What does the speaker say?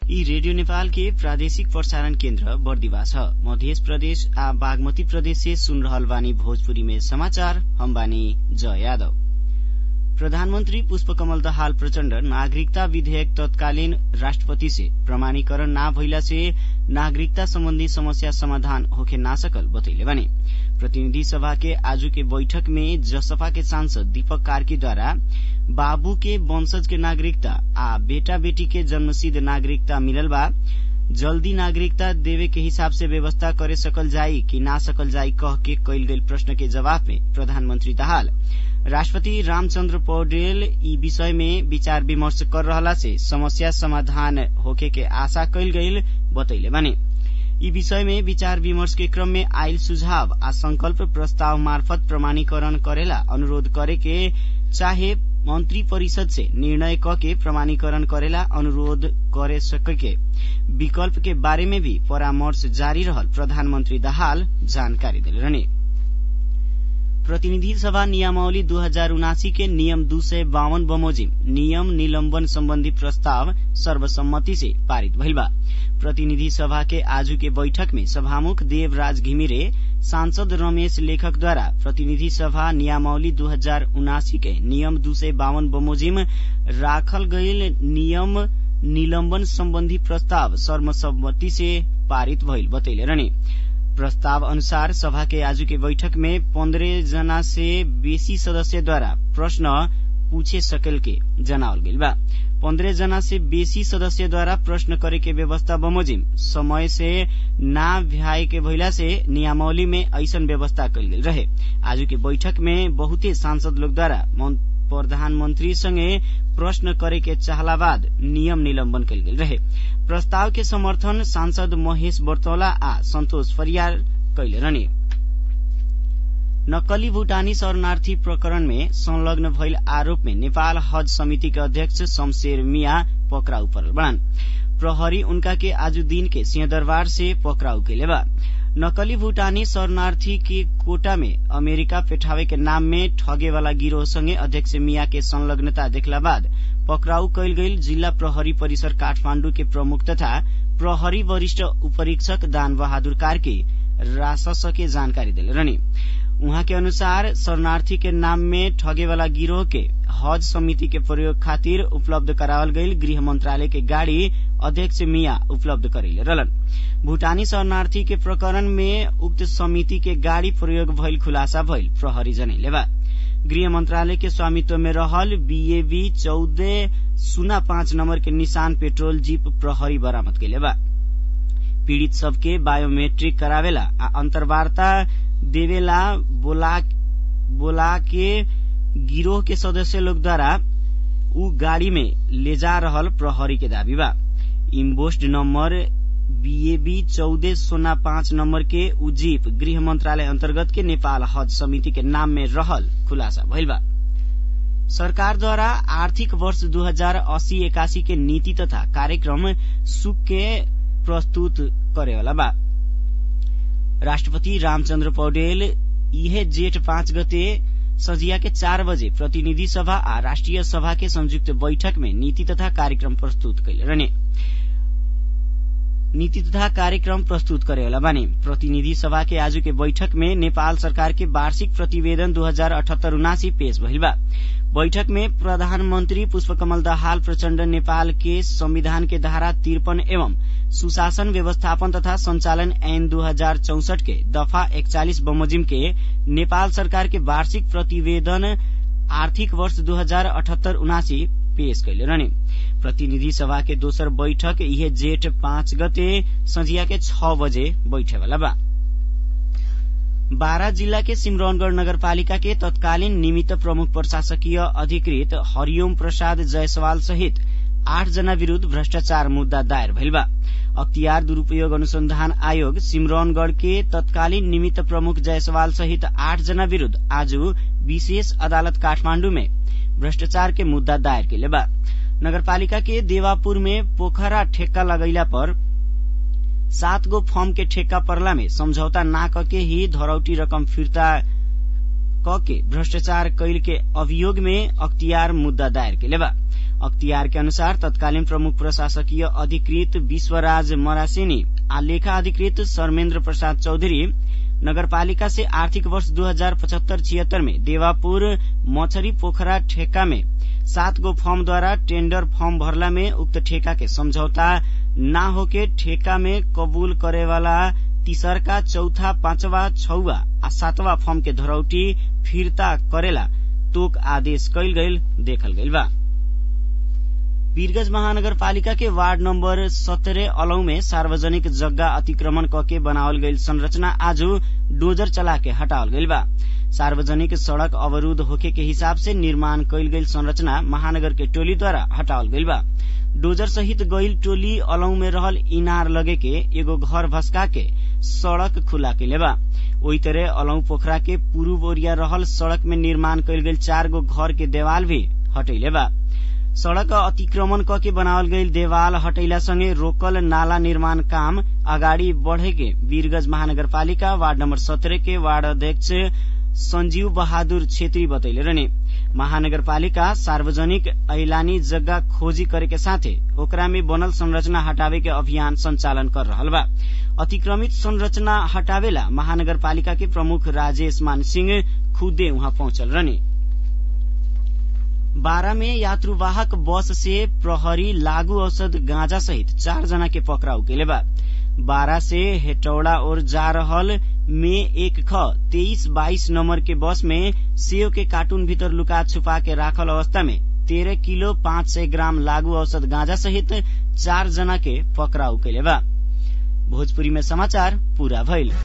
यी रेडियो नेपाल के प्रादेशिक प्रसारण केन्द्र बर्दिवा छ मध्य प्रदेश आ बागमती प्रदेश से सुन रहल बानी भोजपुरी में समाचार हम बानी जय यादव प्रधानमन्त्री पुष्पकमल दहाल प्रचण्ड नागरिकता विधेयक तत्कालीन राष्ट्रपति से प्रमाणीकरण ना भइला से नागरिकता सम्बन्धी समस्या समाधान होखे ना सकल बतैले बने प्रतिनिधि सभा के आजू के बैठक में जसपा के सांसद दीपक कार्की द्वारा बाबू के वंशज के नागरिकता आ बेटा बेटी के जन्मसिद्ध नागरिकता मिलल बा जल्दी नागरिकता देवे के हिसाब से व्यवस्था करे सकल जाई कि ना सकल जाई कह के कैल गई प्रश्न के जवाब में प्रधानमन्त्री दाहाल राष्ट्रपति रामचन्द्र पौडेल ई विषय में विचार विमर्श कर रहला से समस्या समाधान होखे के आशा कैल गईल बतैले बने यी विषय में विचार विमर्श के क्रम में आयल सुझाव आ संकल्प प्रस्ताव मार्फत प्रमाणीकरण करेला अनुरोध करे के चाहे मंत्री परिषद से निर्णय क के प्रमाणीकरण करेला अनुरोध करे सके विकल्प के बारे में भी परामर्श जारी रहल प्रधानमन्त्री दाहाल जानकारी दिले रहने प्रतिनिधि सभा नियमावली दू हजार उनासी के नियम दू सय बावन बमोजिम नियम निलम्बन सम्बन्धी प्रस्ताव सर्वसम्मति से पारित भइल बा प्रतिनिधि सभा के आजू के बैठक में सभामुख देवराज घिमिरे सांसद रमेश लेखक द्वारा प्रतिनिधि सभा नियमावली दू हजार उनासी के नियम दू सय बावन बमोजिम राखल गईल नियम निलम्बन सम्बन्धी प्रस्ताव सर्वसम्मति से पारित भइल बतैले रहने प्रस्ताव अनुसार सभा के आज के बैठक में पन्द्रह जना से बेसी सदस्यद्वारा प्रश्न पूछे सकेल के जनावल गइल बा पन्द्रह जना से बेसी सदस्यद्वारा प्रश्न करे के व्यवस्था बमोजिम समय से ना भ्याए के भइला से नियमावली में ऐसन व्यवस्था कल गेल रहे आज के बैठक में बहुते सांसद लोग द्वारा प्रधानमन्त्री संगे प्रश्न करे के चाहला बाद नियम निलम्बन कल गेल रहे प्रस्ताव के समर्थन सांसद महेश बर्तौला आ सन्तोष फरियाल कैले रहने नक्कली भूटानी शरणार्थी प्रकरण में संलग्न भइल आरोप में नेपाल हज समिति के अध्यक्ष शमशेर मिया पकड़ाउ परल बड़ान प्रहरी उनका के आज दिन के सिंहदरबार से पकड़ाउ के लेबा नकली भूटानी शरणार्थी के कोटा में अमेरिका पेठावे के नाम में ठगे वाला गिरोह संगे अध्यक्ष मिया के संलग्नता देखला बाद पकड़ाउ कैल गईल जिल्ला प्रहरी परिसर काठमाण्डु के प्रमुख तथा प्रहरी वरिष्ठ उपरीक्षक दान बहादुर कार्के रासस के जानकारी दिले रहने उहाँ के अनुसार शरणार्थी के नाम में ठगे वाला गिरोह के हज समिति के प्रयोग खातिर उपलब्ध करावल गईल गृह मंत्रालय के गाड़ी अध्यक्ष मिया उपलब्ध करेले रहलन भूटानी शरणार्थी के प्रकरण में उक्त समिति के गाड़ी प्रयोग भइल खुलासा भइल प्रहरी जनैले बा गृह मंत्रालय के स्वामित्व में रहल बीएबी चौदह शून्य पाँच नंबर के निशान पेट्रोल जीप प्रहरी बरामद कैले बा पीड़ित सबके बायोमेट्रिक करावेला आ अंतर्वार्ता देवेला बोला बोला के गिरोह के सदस्य लोग द्वारा उ गाड़ी में ले जा रहल प्रहरी के दावी बा इम्बोस्ड नंबर बीएबी चौदह शून्य पाँच नंबर के उ जीप गृह मंत्रालय अंतर्गत के नेपाल हज समिति के नाम में रहल खुलासा भइल बा सरकार द्वारा आर्थिक वर्ष दू हजार अस्सी एकासी के नीति तथा कार्यक्रम सुक के प्रस्तुत करेवाला बा राष्ट्रपति रामचन्द्र पौडेल इहे जेठ पाँच गते सजिया के चार बजे प्रतिनिधि सभा आ राष्ट्रिय सभा के संयुक्त बैठक में नीति तथा कार्यक्रम प्रस्तुत कैले रहने नीति तथा कार्यक्रम प्रस्तुत करेला बानी प्रतिनिधि सभा के आज के बैठक में नेपाल सरकार के वार्षिक प्रतिवेदन दू हजार अठहत्तर उनासी पेश भइल बा बैठक में प्रधानमन्त्री पुष्पकमल दाहाल प्रचण्ड नेपाल के संविधान के धारा तिरपन एवं सुशासन व्यवस्थापन तथा संचालन ऐन दू हजार चौसठ के दफा एकचालिस बमोजिम के नेपाल सरकार के वार्षिक प्रतिवेदन आर्थिक वर्ष दू हजार अठहत्तर उनासी पेश कैले रहने प्रतिनिधि सभा के दोसर बैठक इहे जेठ पाँच गते संझिया के छ बजे बैठेवाला बा बारा जिल्ला के सिमरौनगढ़ नगरपालिका के तत्कालीन निमित्त प्रमुख प्रशासकीय अधिकृत हरिओम प्रसाद जायसवाल सहित आठ जना विरूद्ध भ्रष्टाचार मुद्दा दायर भइल बा अख्तियार दुरूपयोग अनुसंधान आयोग सिमरौनगढ़ के तत्कालीन निमित्त प्रमुख जायसवाल सहित आठ जना विरूद्ध आज विशेष अदालत काठमाण्डु में भ्रष्टाचार के मुद्दा दायर कैले बा नगरपालिका के देवापुर में पोखरा ठेक्का लगैला पर सात गो फर्म के ठेक्का परला में समझौता ना कके ही धरौटी रकम फिर्ता क के भ्रष्टाचार कैल के अभियोग में अख्तियार मुद्दा दायर कैले बा अख्तियार के अनुसार तत्कालीन प्रमुख प्रशासकीय अधिकृत विश्वराज मरासेनी आ लेखा अधिकृत शर्मेन्द्र प्रसाद चौधरी नगरपालिका से आर्थिक वर्ष दू हजार पचहत्तर छिहत्तर में देवापुर मछरी पोखरा ठेका में सात गो फर्म द्वारा टेंडर फर्म भरला में उक्त ठेका के समझौता न होके ठेका में कबूल करे वाला तीसरका चौथा पांचवा छौवा आ सातवा फर्म के धरौटी फिर्ता करेला तोक आदेश कैल गईल देखल गईल बा वीरगंज महानगरपालिका के वार्ड नम्बर सत्रह अलौ में सार्वजनिक जग्गा अतिक्रमण कके बनावल गईल संरचना आज डोजर चला के हटावल गईल बा सार्वजनिक सड़क अवरूद्ध होखे के हिसाब से निर्माण कैल गईल संरचना महानगर के टोली द्वारा हटावल गईल बा डोजर सहित गईल टोली अलौ में रहल इनार लगे के एगो घर भस्का के सड़क खुला कैले बा ओई तरह अलौ पोखरा के पूर्व ओरिया रहल सड़क में निर्माण कैल गईल चार गो घर के देवाल भी हटैले बा सड़क अतिक्रमण क के बनावल गईल देवाल हटैला संगे रोकल नाला निर्माण काम अगाडि बढ़े के वीरगंज महानगरपालिका वार्ड नम्बर सत्रह के वार्ड अध्यक्ष संजीव बहादुर छेत्री बतैले रहने महानगरपालिका सार्वजनिक ऐलानी जग्गा खोजी करे के साथे ओकरा में बनल संरचना हटावे के अभियान संचालन कर रहल बा अतिक्रमित संरचना हटावेला महानगरपालिका के प्रमुख राजेश मान सिंह खुदे वहाँ पहुंचल रहने बारा में यात्रुवाहक बस से प्रहरी लागू औषध गांजा सहित चार जना के पकड़ाउ केले बा बारा से हेटौड़ा और जा रहल में एक ख तेईस बाईस नंबर के बस में सेव के कार्टून भीतर लुका छुपा के राखल अवस्था में तेरह किलो पाँच सय ग्राम लागू औषध गांजा सहित चार जना के पकड़ाउ केले बा भोजपुरी में समाचार पूरा भइल